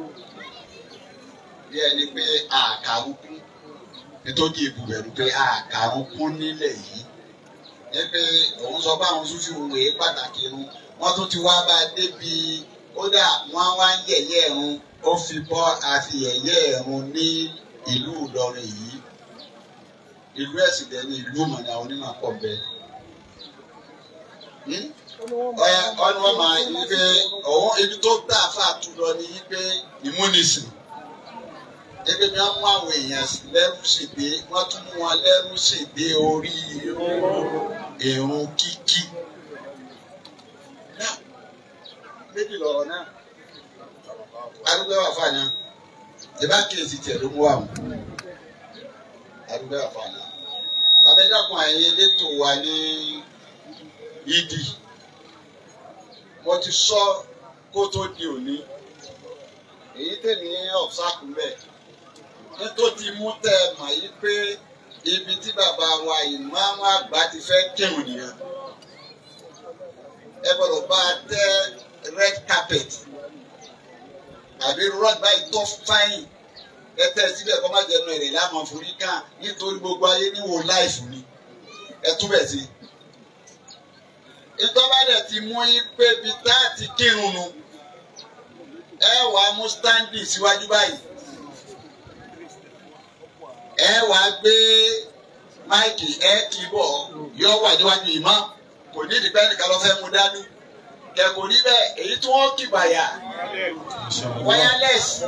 bí ẹni pé àkàrùkù nítorí ìbú rẹ̀ ni pé àkàrùkù nílẹ̀ yìí ní pé òun sọ pé àwọn sufi òwe pàtàkì irun wọ́n tún ti wá bá a débi kódà wọ́n wá ń yẹ̀yẹ́ ẹ̀rùn ó fi bọ́ àfi yẹ̀yẹ́ ẹ̀rùn ní ìlú Ìlọrin yìí ìlú ẹ̀sìn dẹ̀ ní ìlú mọ̀nà onímọ̀ pọ̀ bẹ́ẹ̀ ọyà ọdún wọn máa yí pé ọwọ́ ibi tó gbà fà tún lọ ní yí pé ìmúnisìn ebi ni wọn mú àwọn èèyàn lẹ́rú ṣègbè wọn tún mú wọn lẹ́rú ṣègbè orí èrún kíkí náà méjì lọ́rọ̀ náà arúgbó wà fàánà ìbá kíyèsí tiẹ̀ ló mú wà mú arúgbó wà fàánà abẹ́dàkùn àyè elétò wa ní ìdí mo ti sọ kó tó di òní èyí tèmi ọ̀sáàkù bẹ́ẹ̀ nítorí mú tẹ́ ẹ mọ̀ yí pé ibi tí bàbá wa ìmáàmù àgbà ti fẹ́ kírun nìyẹn ẹ gbọ́dọ̀ bá a tẹ́ red carpet àbí rod báyìí tó fáyìn ẹ tẹ́ síbẹ̀ kọ́ má jẹnu ẹ̀rẹ̀ láwọn forí kàn nítorí gbogbo ayé níwò láìfù ni ẹ túbẹ̀ sí i ìtọ́ba dẹ̀ ti mú yín pé ibi tá a ti kírun nu ẹ wà á mú stáńdì síwájú báyìí ẹ wà á gbé máìkì ẹ kì í bọ̀ yọ wà níwájú ìmọ̀ kò ní ìdìpẹ́ nìkan lọ́ fẹ́ mú dání kẹ̀kọ́ níbẹ̀ èyí tí wọ́n kì bàyà wireless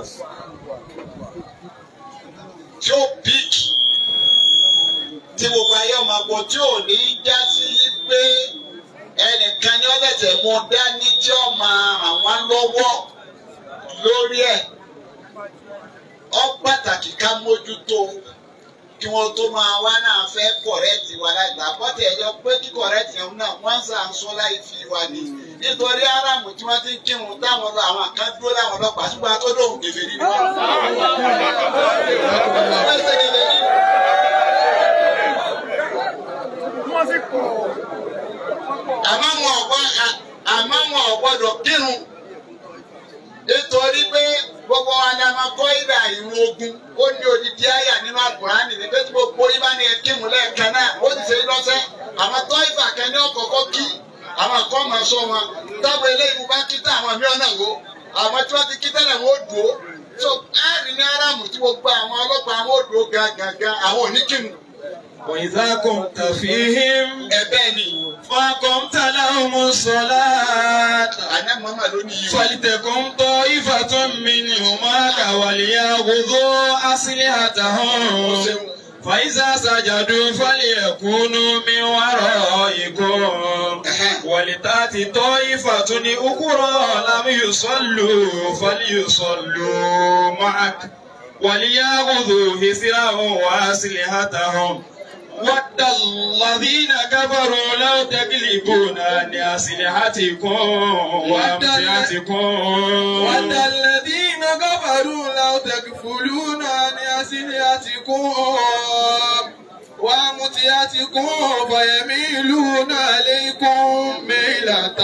tí ó big tí gbogbo ayé ọmọ àgbọ̀ tí ò ní já sí pé ẹnìkan ní ọlẹ́sẹ̀ mú dání tí ó máa ràn wá lọ́wọ́ lórí ẹ̀ ọ pàtàkì ká mójútó kí wọ́n tó máa wá náà fẹ́ kọ̀rẹ́tì wa lágbà bọ́tẹ̀ ẹ̀yọ pé kí kọ̀rẹ́tì ẹ̀hún náà wọ́n ń sàǹsọ́ láì fi wa ní nítorí aráàmù tí wọ́n ti ń kírun táwọn lọ àwọn kan dúró láwọn ọlọ́pàá ṣùgbọ́n atọ́dọ̀ òun kèfè nínú wọn. àmọ́ wọn ò gbọ́ àmọ́ wọn ò gbọ́dọ̀ kírun nítorí pé gbogbo wa ni a máa kọ́ ìdá ìrun ogun ó ní odidi àyà nínú àkùránì ní pé tí gbogbo yín bá ní ẹ kírun lẹ́ẹ̀kan náà ó ti ṣe é lọ́sẹ̀ àmọ́ tọ́ ìfà kan ní ọ̀kọ̀ọ̀kọ̀ kí àwọn kan máa sọ wọn táwọn eléyìí bá kí tá àwọn mìíràn náà wò àwọn tí wọ́n ti kí tẹ́lẹ̀ wọn ó dùn ó so ẹ́ẹ̀rì ní aráàmù tí gbogbo àwọn ọlọ́pàá wọn ó dùn ó gangan àwọn ò ní kírun.
وإذا كنت فيهم
ẹ̀bẹ̀ ni
فقمت لهم الصلاة
àná màmá ló ní yìí.
فلتكن طائفة منهم معك وليأخذوا أسلحتهم فإذا سجدوا فليكونوا من ورائكم ولتأت طائفة أخرى لم يصلوا فليصلوا معك وليأخذوا حذرهم وأسلحتهم ود الذين كفروا لو تغلبون عن أسلحتكم وأمتعتكم
ود الذين كفروا لو تكفلون عن أسلحتكم وأمتعتكم فيميلون عليكم ميلة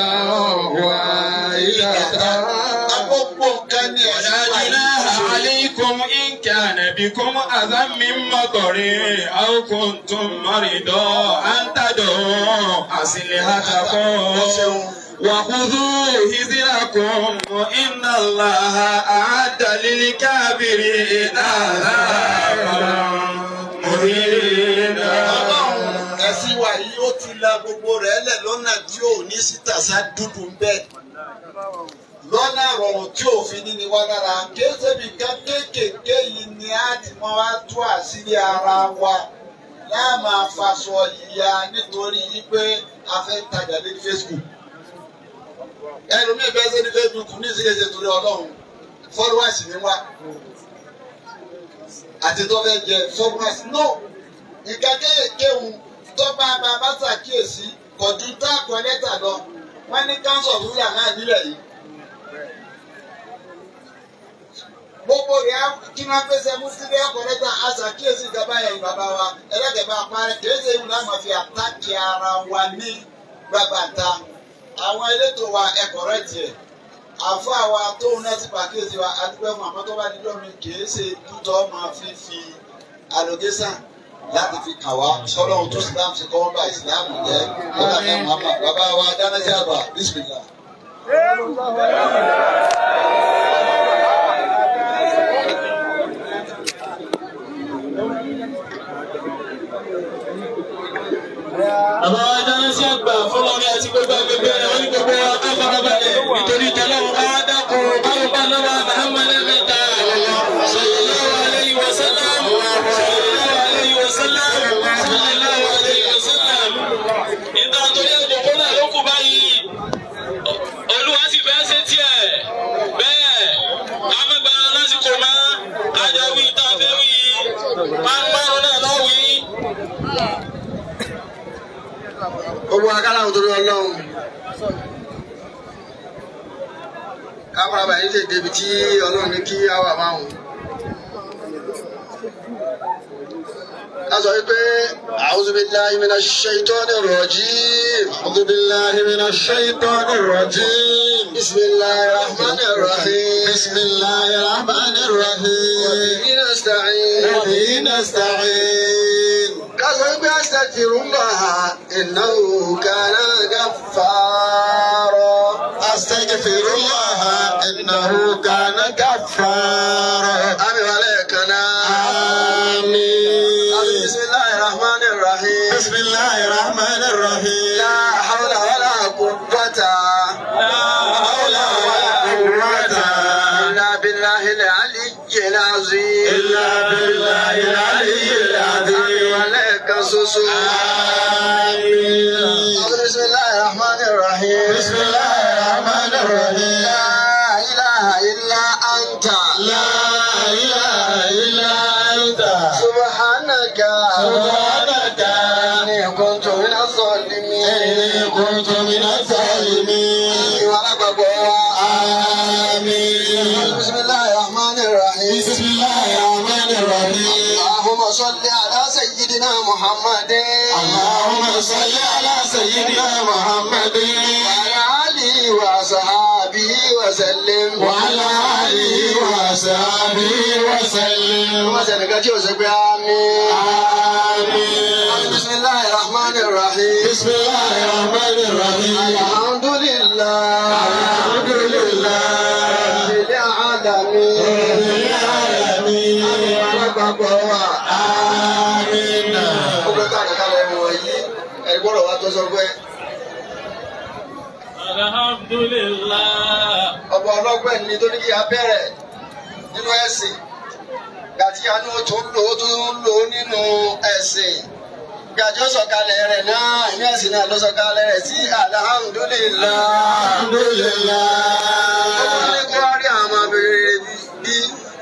واحدة
Agbogbo nǹkan ni
ولا
ẹ̀sìn wa
جناح
yìí.
عليكم إن كان بكم أذى من مطر أو كنتم مريضا أن تدعوا أسلحتكم وخذوا حذركم إن الله أعد للكافرين عذابا مهينا
Ọlọ́run ẹ̀sìn wa yìí ó ti la gbogbo rẹ̀ lẹ̀ lọ́nà tí ò ní sítàsá dúdú ń bẹ́ẹ̀. lọ́nà rọrùn tí òfin ní ni wá lára kéésèbí kan kéékèèké yìí ni a ti mọ wá tú àṣírí ara wa láàmà faṣọ ìyá nítorí wípé a fẹ́ tajà lórí Facebook ẹlòmíì bẹ́ẹ̀ sẹ́ni Facebook ní ìṣèṣe torí ọlọ́run followers ni wá àti tó fẹ́ jẹ followers no nǹkan kéékèèké ń tọ́ba bàbá ṣàkíyèsí kọjú tá a kọ lẹ́tà lọ wọ́n ní council of ruler náà nílẹ̀ yìí. gbogbo rẹ̀ kí wọ́n pèsè mufti bẹ́ẹ̀ kọ lẹ́tà aṣàkíyèsí ìjọba yẹn bàbá wa ẹlẹ́dẹ̀ẹ́bà parẹ́ kìí ṣe ìlú náà máa fi àtàkì ara wa ní gbàgbàta àwọn elétò wa ẹ̀kọ́ rẹ̀ tiẹ̀ àfọ àwa tóun náà ti pàkíyèsí wa adúgbò fún àmọ́ tó bá dídọ́ mi kìí ṣe dúdọ́ máa fi fi allocation láti fi kà wá sọlọ́run tó islam ṣe kọ́ wọ́n bá islam jẹ́ ọ̀gá ní muhammad bàbá wa dánájà àbá bismillah.
Bàbá wa dáná sí àgbà fọlọ́rí àti gbogbo agbègbè rẹ̀ wọ́n ní gbogbo wa ká farabalẹ̀ nítorí tẹ́lẹ̀ bá dákun báwo bá lọ́wọ́ Muhammad mẹ́ta sallallahu alayhi wa sallam sallallahu alayhi wa sallam sallallahu alayhi wa sallam. Nígbà tó yẹ ìdòkó náà ló kú báyìí. Olúwa sì fẹ́ ṣe tiẹ̀. Bẹ́ẹ̀ amẹ́gbà lásìkò máa kájọ wí tá a fẹ́ wí. Pánpán náà lọ́ wí.
gbogbo akálà ń torí ọlọ́run káfíńà báyìí lè débi tí ọlọ́run ní kí á wà máwùn. ká sọ wípé a'udhu billahi minash shaitonir rajim. a'udhu billahi minash shaitonir rajim. bismillahir rahmanir rahim. bismillahir rahmanir rahim. wa bihi nasta'in. wa bihi nasta'in. ká sọ wípé astaghfirullah innahu kana ghaffara. astaghfirullah innahu kana ghaffara. àmì wàlẹ̀ kan náà. آمين بسم الله الرحمن الرحيم بسم الله الرحمن الرحيم لا حول ولا قوة لا حول ولا قوة إلا بالله العلي العظيم إلا بالله العلي العظيم ولك سوسو آمين بسم الله الرحمن الرحيم بسم الله الرحمن الرحيم لا إله إلا أنت لا إله إلا أنت سبحانك سبحانك إني كنت من الظالمين إني كنت من الظالمين آمين بسم الله الرحمن الرحيم بسم الله الرحمن الرحيم اللهم صل على سيدنا محمد اللهم صل على سيدنا محمد وعلى آله وصحابه وسلم وعلى آله وصحابه وسلم وسلم كتير سبحان آمين آمين بسم الله الرحمن الرحيم بسم الله الرحمن الرحيم الحمد لله الحمد لله رب العالمين رب العالمين alágbàgbọ́ wa. Amina. Ó fẹ́ ká àkàkà ẹ̀mọ̀ wọ̀nyí. Ẹ̀rí gbọ́dọ̀ wá tó sọ pé
Alhamdulillah.
ọba ọlọ́gbẹ́ ni tó ní kí a bẹ̀rẹ̀ nínú ẹ̀sìn. Gàtí àánú tó ń lò ó tó ń lò ó nínú ẹ̀sìn. Gàtí ó sọ̀kalẹ̀ rẹ̀ náà inú ẹ̀sìn náà ló sọ̀kalẹ̀ rẹ̀ sí alhamdulillah. Alhamdulillah. Ó tún ní kó wá rí àwọn ọmọ abẹ́rẹ́ bí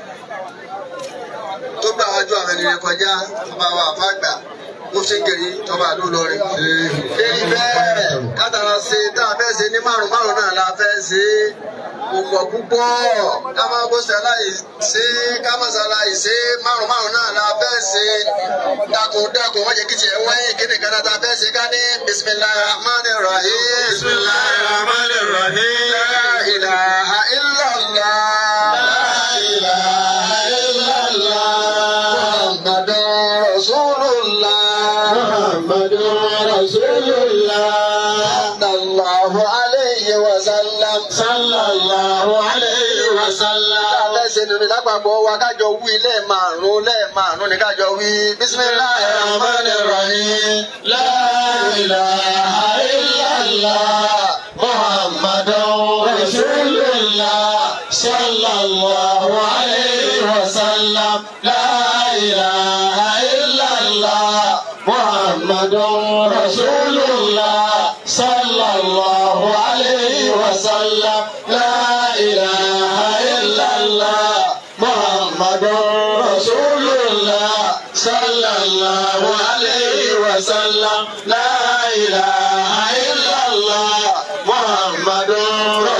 tó gbà wájú àwọn ènìyàn kọjá ọba wa àfàgbà mufti ngeri tọba àdó lọrin. èyí bẹ́ẹ̀ kátàrà ṣe tá a fẹ́ ṣe ní márùn márùn náà la fẹ́ ṣe púpọ̀ púpọ̀ ká máa bó ṣe aláì ṣe ká máa ṣàlàyé ṣe márùn márùn náà la fẹ́ ṣe dákun dákun wọ́n jẹ́ kí tiẹ̀ wáyé kíni kan náà tá a fẹ́ ṣe ká ní bisimilahi rahman rahim. bisimilahi rahman rahim. la ilaha illallah. la ilaha illallah. muhammadun rasulullah. muhammadun rasulullah. sallallahu alayhi wa sallam. sallallahu alayhi wa sallam. Káfẹ́ ṣe nínú lápapọ̀ wa kájọ wí lẹ́ẹ̀márùn-ún lẹ́ẹ̀márùn-ún ni kájọ wí. Bismillahir Rahmanir Rahim. La ilaha illallah. Muhammadun Rasulullah. Sallallahu alayhi wa sallam. La ilaha illallah. Muhammadun Rasulullah. Sallallahu alayhi wa sallam. La ilaha illallah. Muhammadun Rasulullah. Sallallahu alayhi wa sallam. La ilaha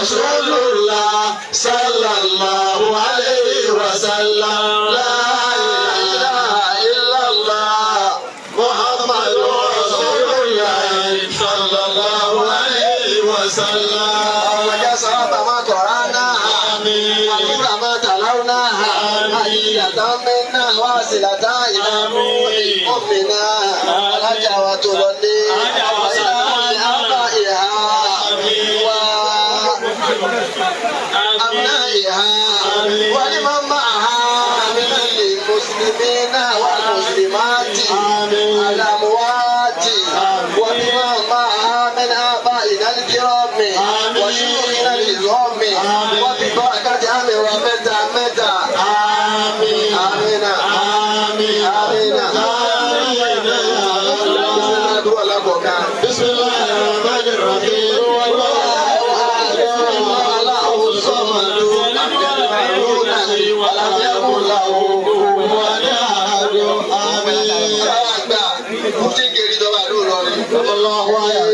Rasulullah sallallahu alayhi wa sallam. La ilaha illallah Muhammadur Rasulullah sallallahu alayhi wa sallam.
ọmọdé sọ́ọ́bà máa kọ̀ọ̀rá náà.
Àmín.
àbúrò máa tàláwù náà. àyíyàtọ̀ mi náà wá sílàtà ìlànà ìmọ̀mí náà. alájà wa tó lọ ní.
Alájà wa sàlámà.
àbá ìhà wa. أبنائها ولمن معها من المسلمين والمسلمات الأموات وبمن معها من آبائنا الكرام وشيوخنا العظام وببركة أمر ومتى متى آمين آمين آمين آمين
بسم الله الرحمن الرحيم والله أحد الله الصمد لم يلد ولم يكن له كفوا أحد آمين
Mufti kiri dọ́gba ló lọ rí.
الله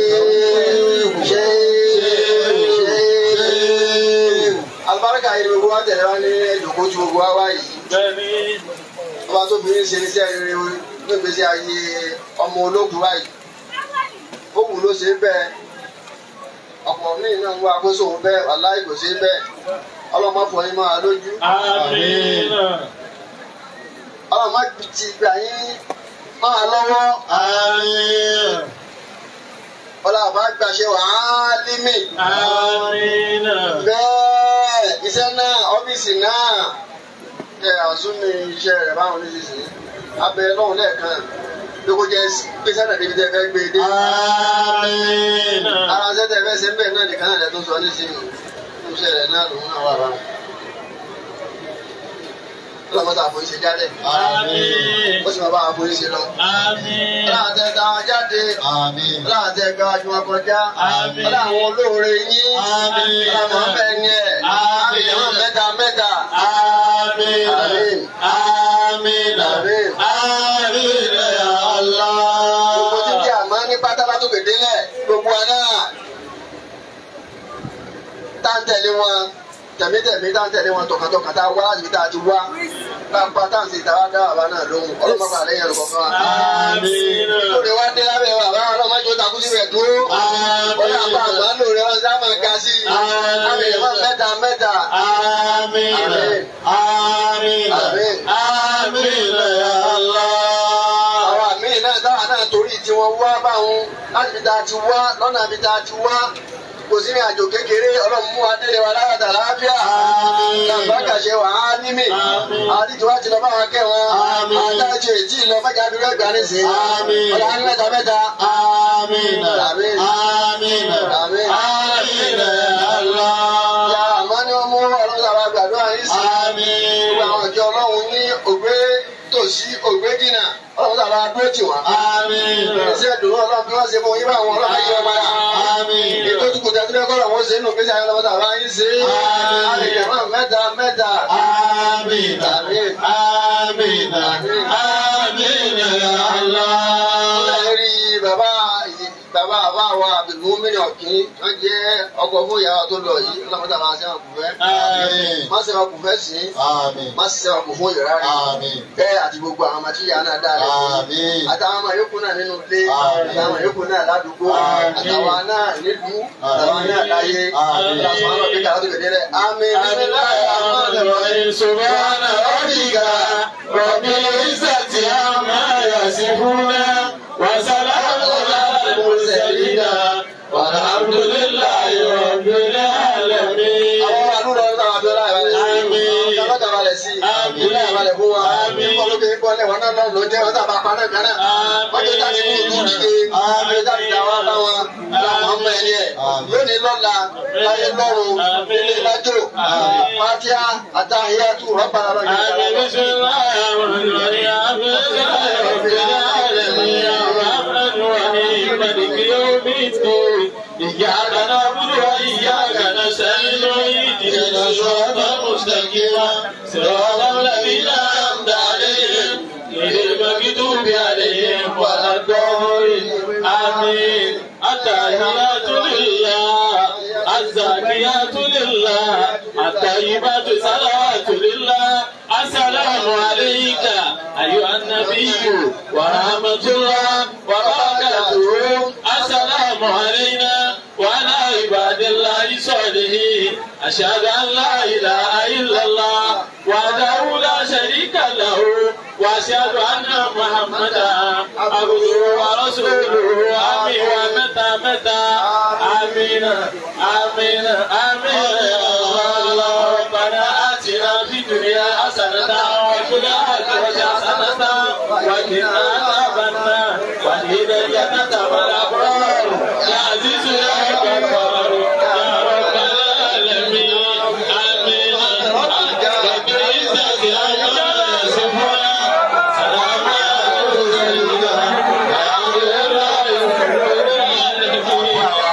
Alibarika yìí gbogbo wa tẹ̀lé wa ní ẹ̀dùnkú tí gbogbo wa wá yìí. Ọba tó bí ṣe iṣẹ́ rere ní ìgbésí ayé ọmọ ológun wa yìí. Ó wù ló ṣe é bẹ́ẹ̀. Ọ̀pọ̀ míì náà ń wá àkóso òun bẹ́ẹ̀ wàláì kò ṣe é bẹ́ẹ̀. Ọlọ́mọ fọ yín máa lójú.
آمين
Ọlọ́mọ ti gbà yín máa lọ́wọ́.
آمين
Ọlọ́mọ gbàṣẹ wàá límì.
آمين
bẹ́ẹ̀ iṣẹ́ náà ọ́fíìsì náà ẹ àsúnmi iṣẹ́ rẹ̀ báwọn oníṣìṣẹ́ abẹ lọ́hùn lẹ́ẹ̀kan bí kò jẹ́ gbèsè náà débi tẹ́ fẹ́ gbé dé.
آمين
ara ṣẹ́ tẹ́ fẹ́ ṣe ń bẹ̀ náà nìkan náà lẹ́ tó sọ nísìnyí iṣẹ́ rẹ̀ náà lòun náà wà bá. ọlọ́mọta àpò ìṣe jálẹ̀
آمين
ó sì máa bá àpò ìṣe lọ.
آمين
ọlọ́àtẹ ta jáde
آمين
ọlọ́àtẹ ga ju wọn kọjá
Àmín.
ọlọ́àwọn olóore yín
Àmín.
ọlọ́àmọ́ bẹ́ẹ̀ ni ẹ̀
Àmín.
àmì mẹ́ta mẹ́ta.
آمين
آمين.
آمين
آمين.
آمين يا
gbogbo tí ń jẹ
الله
àmọ́ ní pátálá tó gbèdé lẹ̀ gbogbo ẹ̀ náà tá ń tẹ̀lé wọn tẹ̀mítẹ̀mí tá ń tẹ̀lé wọn tọkàntọkàn tá a wá láti fi tá a ti wá lápá tá à ń ṣe ìtara dá bàbá náà lóhùn ọlọ́mọba àlẹ́yìn ẹ̀rọ kọ̀ọ̀kan wa.
آمين
lórí wa dé lábẹ́ bàbá ọlọ́mọdé takú sí rẹ̀ dúró wọ́n yà bá àgbà lórí wọn sá máa ga sí i
Àmín.
àmì ìmọ̀ mẹ́ta mẹ́ta
آمين
آمين.
آمين
آمين.
آمين يا الله
àwọn àmì náà táwa náà torí tí wọ́n wá báwọn láti fi ta ti wá lọ́nà fi ta ti wá kò sí ní àjò kékeré ọlọ́run mú adélé wa láyàtà láàbíà
Àmín.
làbákà ṣe wà á nímì
Àmín.
àdìjọ wa ti lọ bá wọn kẹ́ wọn
Àmín.
àdájọ èjì lọ mẹ́ta bí wọ́n gbà nísìnyí
Àmín.
ọ̀là ní mẹ́ta mẹ́ta
آمين
آمين.
آمين
آمين.
آمين يا
ya
الله
àmọ́ ni wọ́n mú ọlọ́run sábà gbàdúrà yín sí
آمين
gbogbo àwọn ìjọ ọlọ́run ní ògbé tòsí ògbé dínà ọlọ́run sábà dúró tì wọ́n.
آمين
iṣẹ́ ìdùnnú ọlọ́run bí wọ́n ṣe fún yín bá àwọn ọlọ́run ayé wọn padà.
آمين
ètò tí kò tẹ́tí lẹ́kọ̀ọ́ làwọn ṣe nínú gbèsè ayé ọlọ́mọdé àbá yín ṣe é.
Àmín.
àlejò náà mẹ́ta mẹ́ta.
آمين
آمين.
آمين آمين يا الله
Ẹ̀rí bàbá bàbá àbá wa Abdulmumin Ọ̀kín wọ́n jẹ́ ọkọ̀ fún ìyàwó tó lọ yìí ọlọ́mọdé àbá ṣe wọn kù fẹ́.
آمين
Má ṣe wọn kù fẹ́ sí.
آمين
Má ṣe wọn kù fún ìyàrá rẹ̀.
آمين
Bẹ́ẹ̀ àti gbogbo àwọn ọmọ tí ìyá náà dá rẹ̀.
آمين
Àtàwọn ọmọ yòókù náà nínú ilé.
Àmín.
Àtàwọn ọmọ yòókù náà ládùúgbò.
Àmín.
Àtàwọn náà nílùú. Àtàwọn náà láyé.
Àmín.
Ìlàsọ̀ àwọn ọ̀gbìn kàrà tó gbèdé rẹ̀. Àmín.
الرحيم سبحان ربك رب العزة عما يصفون وسلام على المرسلين والحمد لله رب العالمين
Àwọn àdúrà ọ̀rọ̀ náà abẹ́rẹ́ àbálẹ̀ sí.
Àmín.
Ìjọba àbálẹ̀ sí.
Àmín.
Ilé àbálẹ̀ fún wa.
Àmín.
Ìkọlùkẹ́ ìkọlẹ̀ wọn náà lọ jẹ́ wọn tàbá pa náà gánà. Wọ́n jẹ́ láti kú ìlú dìde. Wọ́n jẹ́ láti dá wa bá wọn. Láwọn ọmọ ẹni ẹ̀. Lónìí lọ́la, láyé lọ́run, ilé lájò. Fátíà àtàhíyàtú rọ́bà lọ́rọ̀
آمين بسم الله الرحمن الرحيم الحمد لله رب العالمين الرحمن الرحيم مالك يوم الدين إياك نعبد وإياك نستعين اهدنا الصراط المستقيم صراط الذين أنعمت عليهم غير المغضوب عليهم ولا الضالين آمين التحيات لله الزاكيات الطيبات صلوات لله السلام عليك أيها النبي ورحمة الله وبركاته السلام علينا وعلى عباد الله الصالحين أشهد أن لا إله إلا الله وحده لا شريك له وأشهد أن محمدا عبده ورسوله آمين ومتى متى آمين آمين آمين الله ربنا آتنا في الدنيا حسنة وفي الآخرة حسنة وقنا عذاب النار وادخلنا الجنة مع الأبرار يا عزيز يا غفار يا رب العالمين آمين رب العزة عما يصفون سلام على المرسلين الحمد لله رب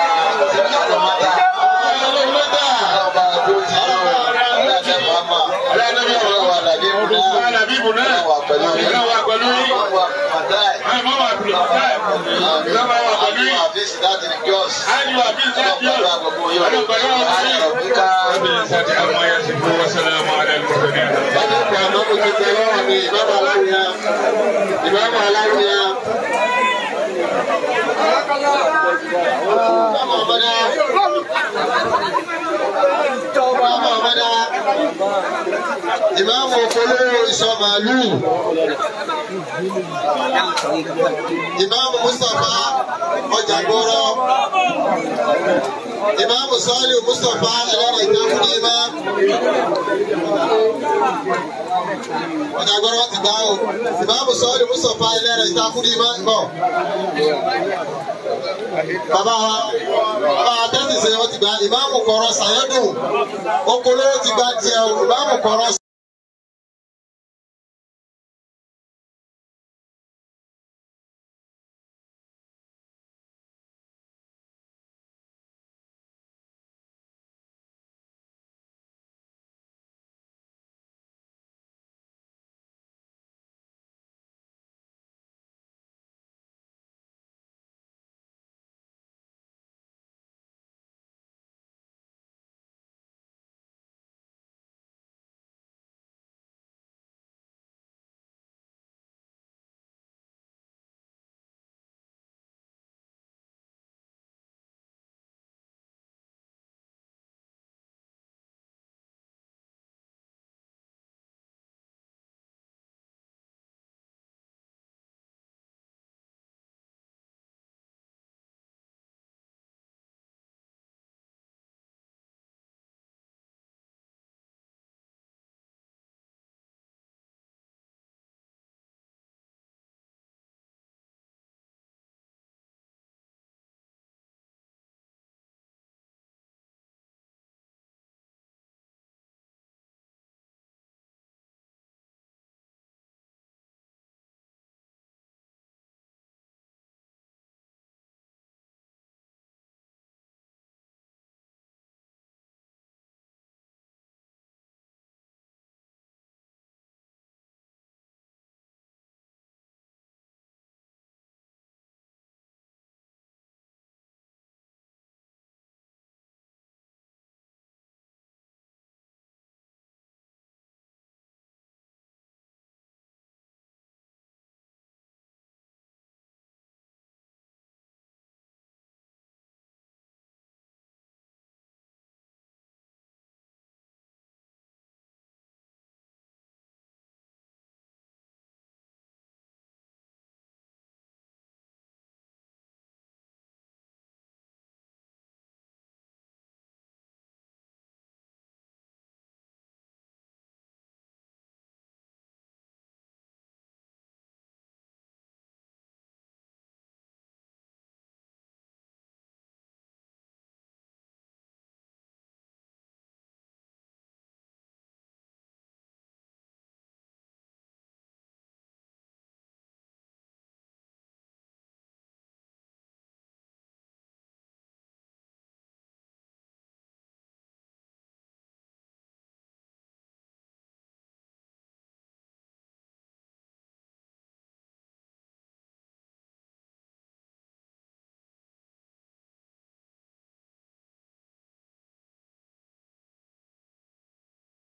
والسلام على المرسلين
Ìmáàmù aláwìyá. Ìmáàmù ọ̀mọdá. Ìmáàmù ọ̀mọdá. Ìmáàmù òfolówó ìsọ màálù. Ìmáàmù Mustapha ọjà gbọ́rọ̀. Ìmáàmù Sọ́ọ̀lì Mustapha ẹlẹ́rìí ìtàkùn ìmá. Ọjà gbọ́rọ̀ ti gbá o. Ìmáàmù Sọ́ọ̀lì Mustapha ẹlẹ́rìí ìtàkùn ìmá ń bọ̀. Bàbá wa bàbá wa tẹ́sí ṣe wọ́n ti gba ìmáàmù kọ̀ọ̀rọ̀ Sàyẹ́dùn. Okòólówó ti gba tiẹ̀ o. Ìmáàmù kọ̀ọ̀rọ̀